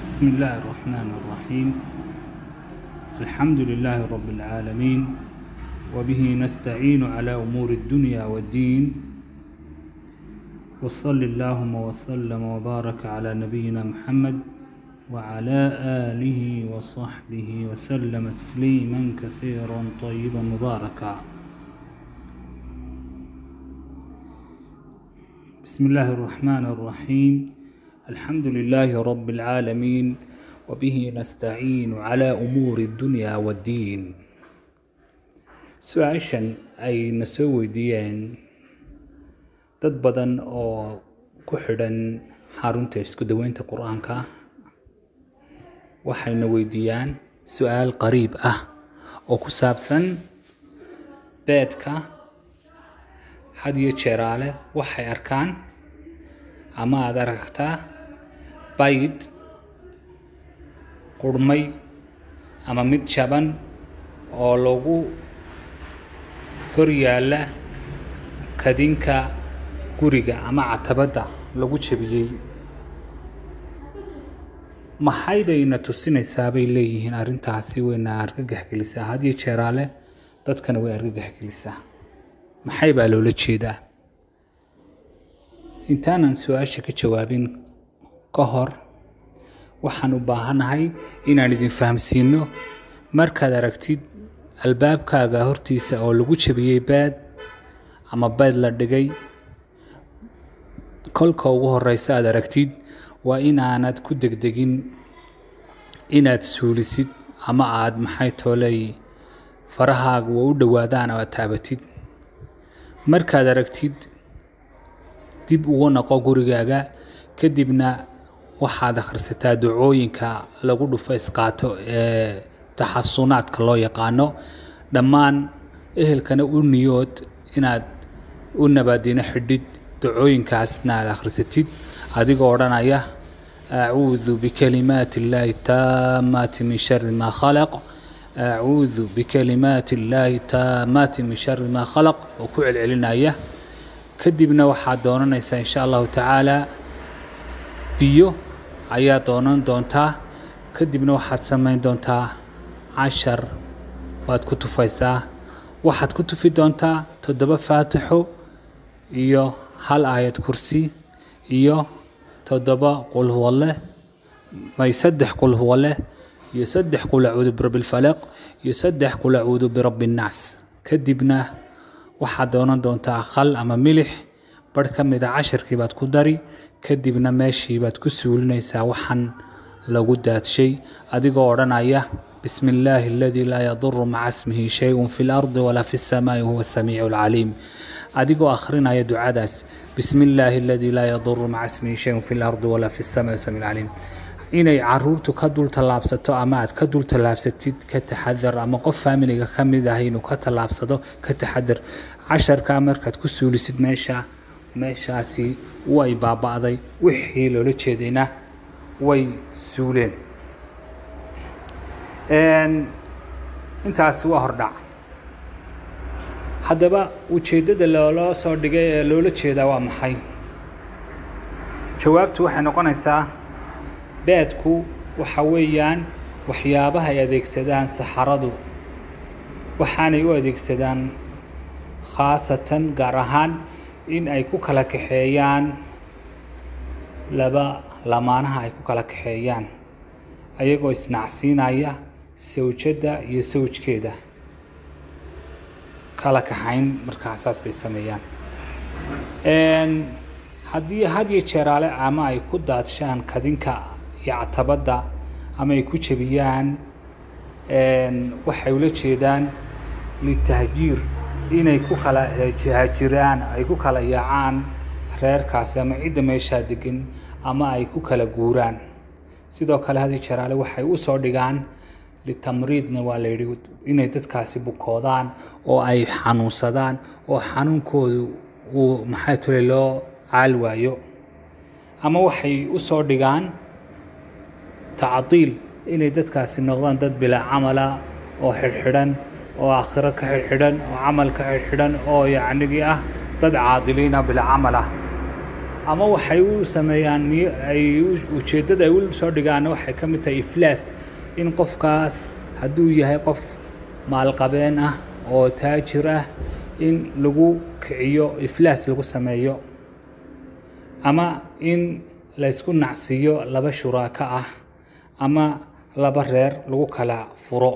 بسم الله الرحمن الرحيم الحمد لله رب العالمين وبه نستعين على أمور الدنيا والدين وصل اللهم وسلم وبارك على نبينا محمد وعلى آله وصحبه وسلم تسليما كثيرا طيبا مباركا بسم الله الرحمن الرحيم الحمد لله رب العالمين وبه نستعين على أمور الدنيا والدين su-aashan ay na soo weydiiyeen dad badan oo ku xidhan xarunta isku daweynta qur-aanka waxayna weydiiyaan su-aal qariib ah oo ku saabsan beedka had iyo jeeraale waxay arkaan ama aada aragtaa bayd qurhmay ama mid jaban oo lagu hor yaalla kadinka guriga ama catabadda lagu jebiyey maxaydayna tusinaysaa bay leeyihiin arrintaasi wayna argagax gelisaa had iyo jeeraale dadkana way argagax gelisaa maxay baa loola jeedaa intaanan su-aasha ka jawaabin ka hor waxaan u baahanahay inaan idin fahamsiino markaad aragtid albaabkaaga hortiisa oo lagu jebiyey baad ama baad la dhigay kolka ugu horeysa aad aragtid waa inaanad ku degdegin inaad suulisid ama aad maxay tooley farahaaga waa u dhowaadaan oo aad taabatid markaad aragtid dib ugu noqo gurigaaga kadibna waxaad akhrisataa ducooyinka lagu dhufo isqaato ee taxasunaadka loo yaqaano dhammaan ehelkana u niyood inaad u nabaadino xidhid ducooyinkaasna aad akhrisatid adigoo odhanaya acuudu bikalimaati illaahi taamaati min shari maa khalaq acuudu bikalimaati illaahi taamaati min shari maa khalaq oo ku celcelinaya kadibna waxaad doonanaysaa insha allahu tacaala biyo ayaa doonan doontaa kadibna waxaad samayn doontaa cashar baad ku tufaysaa waxaad ku tufi doontaa toddoba faatixo iyo hal aayad kursi iyo toddoba qul huwa leh may saddex qul huwa leh iyo saddex qul acuudu birabbi lfalaq iyo saddex qul acuudu birabbi nnaas kadibna waxaad doonan doontaa khal ama milix barh ka mida casharkii baad ku dari kadibna meeshii baad ku suulinaysaa waxaan lagu daadshay adigoo odhanaya bismi illaahi aladii laa yaduru maca smihi shay-un fi lardi walaa fi lsamaai huwa samiicu alcaliim adigoo akhrinaya ducadaas bismi illaahi aladii laa yaduru maca smihi shayun fi lardi walaa fi lsamaai samiic alcaliim inay caruurtu ka dul tallaabsato ama aad ka dul tallaabsatid ka taxadar ama qof faamiliga ka mid ah inuu ka tallaabsado ka taxadar casharkaa markaad ku suulisid meesha meeshaasi way baaba'day wixii loola jeedayna way suuleen intaasi waa hordhac haddaba ujeeddada loola soo dhigay ee loola jeedaa waa maxay jawaabtu waxay noqonaysaa beedku waxa weeyaan waxyaabaha ay adeegsadaan saxaradu waxaanay u adeegsadaan khaasatan gaar ahaan in ay ku kala kaxeeyaan laba lamaanaha ay ku kala kaxeeyaan ayagoo isnacsiinaya sawjadda iyo sawjkeeda kala kaxayn markaa saas bay sameeyaan haddii had iyo jeeraale ama ay ku daadshaan kadinka iyo catabadda ama ay ku jebiyaan waxay ula jeedaan litahjiir inay ku kala haajiraan ay ku kala yaacaan reerkaasi ama cidda meeshaa degan ama ay ku kala guuraan sidoo kale hadi jaraale waxay u soo dhigaan litamriidna waa la yidhi inay dadkaasi bukoodaan oo ay xanuunsadaan oo xanuunkoodu uu maxay tole loo caal waayo ama waxay u soo dhigaan tacdiil inay dadkaasi noqdaan dad bilaa camala oo xidhxidhan oo aakhiro ka xidhxidhan oo camal ka xidhxidhan oo yacnigii ah dad caadiliina bilaa camal ah ama waxay u sameeyaan ay ujeeddada ay u soo dhigaanna waxay ka mid tahay iflaas in qofkaas hadduu yahay qof maalqabeen ah oo taajir ah in lagu kiciyo iflaas lagu sameeyo ama in laysku nacsiiyo laba shuraako ah ama laba reer lagu kala furo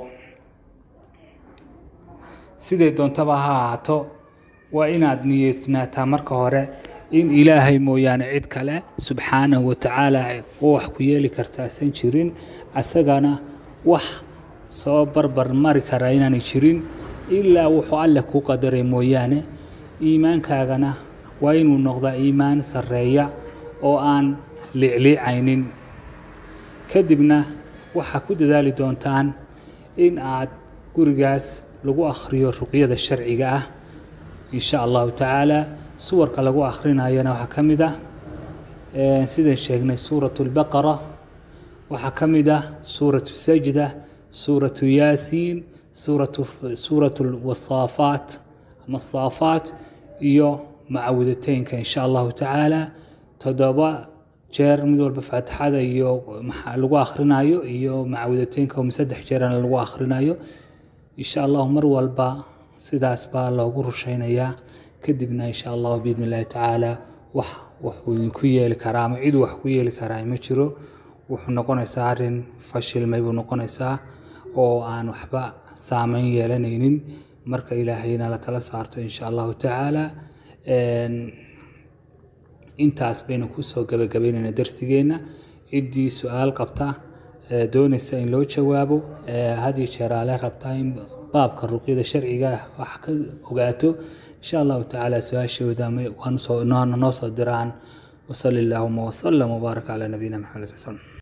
siday doontaba ha ahaato waa inaad niyeysnaataa marka hore in ilaahay mooyaane cid kale subxaanahu watacaala oo wax ku yeeli kartaasan jirin asagana wax soo barbar mari karaa inaanay jirin ilaa wuxuu alleh kuu qadaray mooyaane iimaankaagana waa inuu noqdaa iimaan sarreeya oo aan liicliicaynin kadibna waxaa ku dadaali doontaan in aad gurigaas lagu akhriyo ruqyada sharciga ah in sha allahu tacaala suwarka lagu akhrinayana waxaa ka mid ah sidaan sheegnay suuratu اlbaqara waxaa ka mid ah suuratu sajda suuratu yaasiin suuratu suuratu wasaafaat ama saafaat iyo macawidateynka in sha allahu tacaala toddoba jeer mid walba faatixada iyo lagu akhrinayo iyo macawidateynka oo saddex jeerana lagu akhrinayo insha allahu mar walba sidaas baa loogu rushaynayaa kadibna insha allahu biidn illahi tacaala wax wuxuu idinku yeeli karaa ama ciduu wax ku yeeli karaa ma jiro wuxuu noqonaysaa arrin fashilmay buu noqonaysaa oo aan waxba saameyn yeelanaynin marka ilaahayna la tala saarto insha allahu tacaala intaas baynu kusoo gabagabaynaynaa darsigeenna ciddii su-aal qabta doonaysa in loo jawaabo hadiyo jeeraale rabtaa in baabka ruqyada sharciga wax ka ogaato insha allahu tacaala su-aashooda noo soo diraan wasali allahuma wasalam wbaarak calaa nabiyina maxamed sal